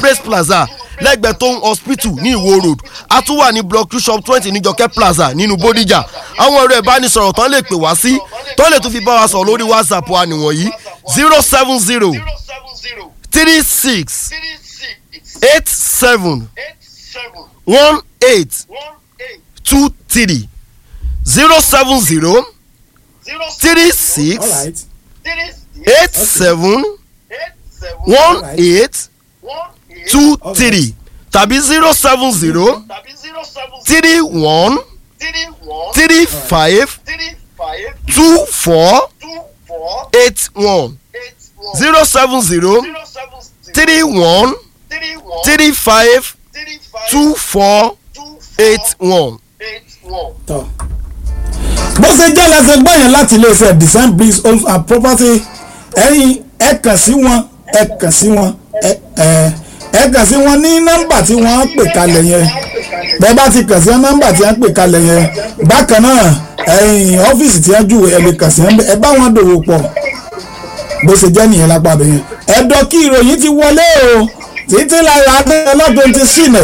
praise plaza lẹ́gbẹ̀ẹ́ tóun hospital ní ìwó road a tún wà ní block two shop twenty ní jọkẹ́ plaza nínú bódìjà àwọn ẹ̀rọ ìbánisọ̀rọ̀ tán lè pè wá sí tán lè tún fi bá wa sọ̀rọ̀ lórí whatsapp wa nìwọ̀nyí zero seven zero three six eight seven one eight two three zero seven zero three six alright eight seven one eight two three tàbí zero seven zero three one three five two four eight one zero seven zero three one three five two four eight one. tọ́ bó ṣe jẹ́ lẹ́sẹ̀ gbọ́ yẹn láti iléeṣẹ́ design bricks homes and property ẹ̀yin ẹ kàn sí wọn ẹ kàn sí wọn ẹ ẹ ẹ kàn sí wọn ní nọ́mbà tí wọ́n pè kalẹ̀ yẹn bẹ́ẹ̀ bá ti kàn sí nọ́mbà tí wọ́n pè kalẹ̀ yẹn bákan náà ẹ̀yin ọ́fíìsì tí wọ́n júwe ẹ lè kàn sí ẹ bá wọn dòwò pọ̀ bó ṣe jẹ́ nìyẹn lápá bẹ́ẹ̀ yẹn ẹ̀dọ́ kí ìròyìn ti wọlé o títí lára adéọlọ́dún ti sílẹ̀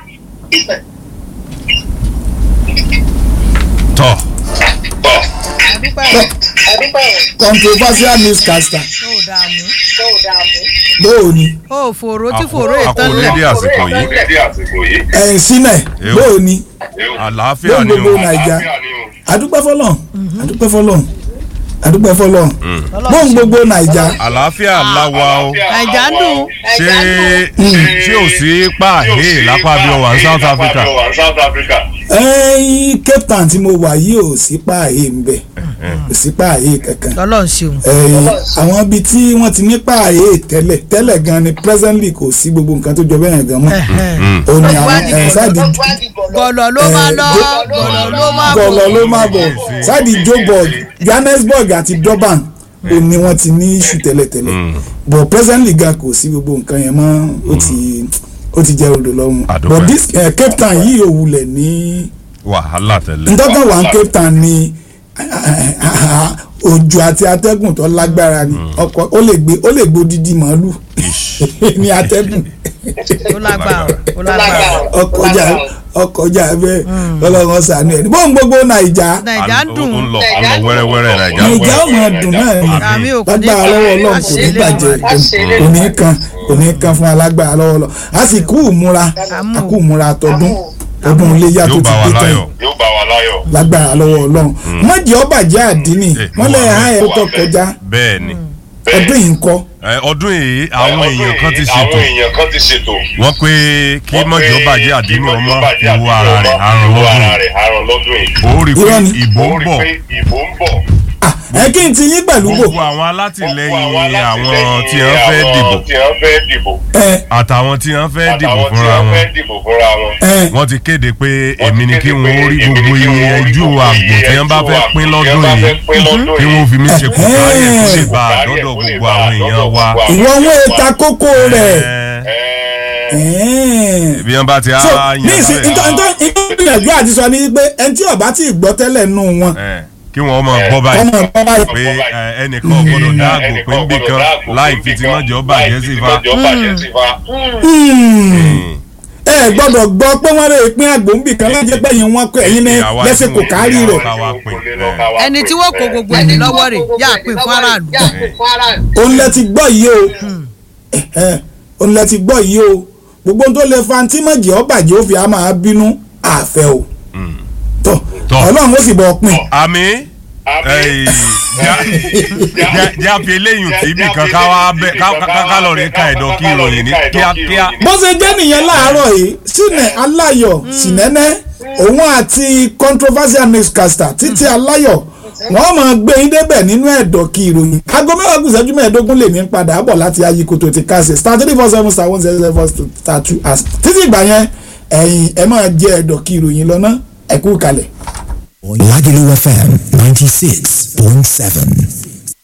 tọ́ controversial newscaster ó dààmú bóò ni ó fòrò tí fòrò àkó ìtàn dédé lẹ̀ àsìkò yìí ẹ̀yìn sílẹ̀ Ew. bóò ni àlàáfíà lóun ni gbogbo o naija adúpẹ́ fọlọ́n adúpẹ́ fọlọ́n adúpẹ́ fọlọ́n lóun gbogbo naija àlàáfíà láwa o nàìjà ń dùn ṣé ṣé ò sí pààyè lápá bí ọwà ní South Africa ẹ̀yìn cape town tí mo wà yìí ò sí páàyè ń bẹ̀ kò sí páàyè kankan lọ́lọ́run ṣeun ẹ̀yìn àwọn ibi tí wọ́n ti ní páàyè tẹ́lẹ̀ tẹ́lẹ̀ gan ni presently kò sí gbogbo nǹkan tó jọ bẹ́ẹ̀ gan mọ́ ó ní àwọn ẹ̀ sáàdì gọ̀lọ̀ ló máa lọ gọ̀lọ̀ ló máa bọ̀ gọlọ ló máa bọ̀ sáàdì joburg johannesburg àti durban ó ní wọ́n ti ní iṣu tẹ́lẹ̀tẹ́lẹ̀ but presently gan kò sí gbogbo nǹkan yẹn mọ́ ó ti ó ti jẹ́ odò lọ́rùn Àdúpẹ́. but this eh, cape town yìí ò wulẹ̀ ní wàhálà tẹ́lẹ̀ ntọ́kàn wà ní cape town ní òjò àti atẹ́gùn tó lágbára ni ọkọ̀ ó lè gbé ó lè gbé odidi màálù ní atẹ́gùn ó lágbára ó lágbára ọkọjà ọkọjà bẹ́ẹ̀ ọlọ́run ṣàánú ẹ̀ bóun gbogbo nàìjà nàìjà ń dùn ó ń lọ ó ń lọ wẹ́rẹ́wẹ́rẹ́ nàìjà nàìjà ọmọ dùn náà ni àmì òkú ní lágbára lọ́wọ́ ọlọ́run kò ní bàjẹ́ kò ní kan kò ní kan fún alágbára lọ́wọ́ lọ a sì kú ìmúra a kú ìmúra tọdún ọdún iléyà tó yóò ti bá wa dé tán láyọ̀ yìí lágbára lọ́wọ́ ọlọ́run mọ̀jì ọbàjẹ́ àdínì Eh, wọ́n lẹ̀ wọ́n ha ẹ̀ tó kọjá bẹ́ẹ̀ ni ọdún yìí ń kọ́ Ẹ, ọdún yìí àwọn èèyàn kan ti ṣètò àwọn èèyàn kan ti ṣètò. wọ́n pé kí mọ̀jọ́ bàjẹ́ àdínní ọmọ ìwo ara rẹ̀ àrùn ìwo ara lọ́dún rẹ̀ àrùn lọ́dún yìí. ó rí i pé Irọ́ ni. ìbò ó ń rí bọ̀ pé ìbò ń bọ̀. Ah, ẹ kí n ti yín pẹ̀lú bò gbogbo àwọn alátìlẹyìn Gbogbo àwọn tí wọ́n fẹ́ àwọn dìbò tí wọ́n fẹ́ dìbò. ẹ àtàwọn tí wọ́n fẹ́ dìbò àtàwọn tí fúnra wọ́n wọn fẹ́ dìbò fúnra wọn. ẹ wọ́n ti kéde pé Wọ́n èmi ti ni kéde kí pé wọ́n rí èmi ni gbogbo kí iye wọ́n rí ẹjú gbogbo àgbò iye tí wọ́n bá ẹjú fẹ́ àgbò pín tí wọ́n lọ́dún bá yìí fẹ́ pín lọ́dún kí yìí. wọ́n fi mí ṣe kùkàrí ẹ̀ kó lè bá Kùkàrí ẹ̀ àdọ́dọ̀ kó lè gbogbo bá àwọn èèyàn àdọ́dọ̀ wa. gbogbo àwọn ìwọ wọn èta kókó rẹ̀ Ẹ, ẹ̀ẹ́n. bí wọ́n bá ti á so yan ní ìsìn bẹ́ẹ̀, ìtọ́ ìtọ́ ìgbìyànjú àti sọ ni pé ẹni tí ọba tí gbọ́ tẹ́lẹ̀ nù wọn ẹ, kí wọ́n mọ̀ gbọ́ báyìí ọmọ ọgbọ́n báyìí pé ẹ, ẹnìkan ò gbọ́dọ̀ dáàbò pé ń bì kan láì fi tí mọ̀jọ́ bàjẹ́ sí fa. Hmm. ẹ gbọ́dọ̀ gbọ́ pé wọ́n lè pín àgbòǹbì kan lájẹ́ pé yín wọ́n kọ ẹ̀yin ní Àwa lẹ́sẹ̀ tí kò wọ́n- kárí rẹ̀ ká wá pín. ẹni tí wọ́n kó gbogbo ẹni lọ́wọ́ rẹ̀ yá pé fún aráàlú òun lẹ ti gbọ́ yìí o Ẹ̀hẹ́n, òun lẹ ti gbọ́ yìí o gbogbo ohun tó lè fa tí mọ̀jì ọbàjẹ́ ó fi á máa bínú àfẹ́ o tọ́ Tọ́. ọlọ́run ó sì bọ̀ pin àmì ẹyì, já- já- já fi eléyìí tí ibì kan ká wá bẹ ká ká- ká lọ rí ká ẹ̀dọ̀ kí ìròyìn ní kíákíá. bó ṣe jẹ́ nìyẹn láàárọ̀ yìí sínẹ̀ aláyọ̀ sínẹ́nẹ́ òun àti controversial newscaster títí aláyọ̀ wọ́n máa gbé yín débẹ̀ nínú ẹ̀dọ̀ kí ìròyìn aago mẹ́wàá kù ìṣẹ́jú mẹ́ẹ̀ẹ́dógún lèmi ń padà bọ̀ láti ayíkoto ti kásẹ̀ star three four seven star one zero zero four star two as títí ìgbà yẹn ẹ̀yin ẹ máa jẹ ẹ̀dọ̀ kí ìròyìn lọ́nà ẹ̀kú kalẹ̀. Lagelu FM 96.7.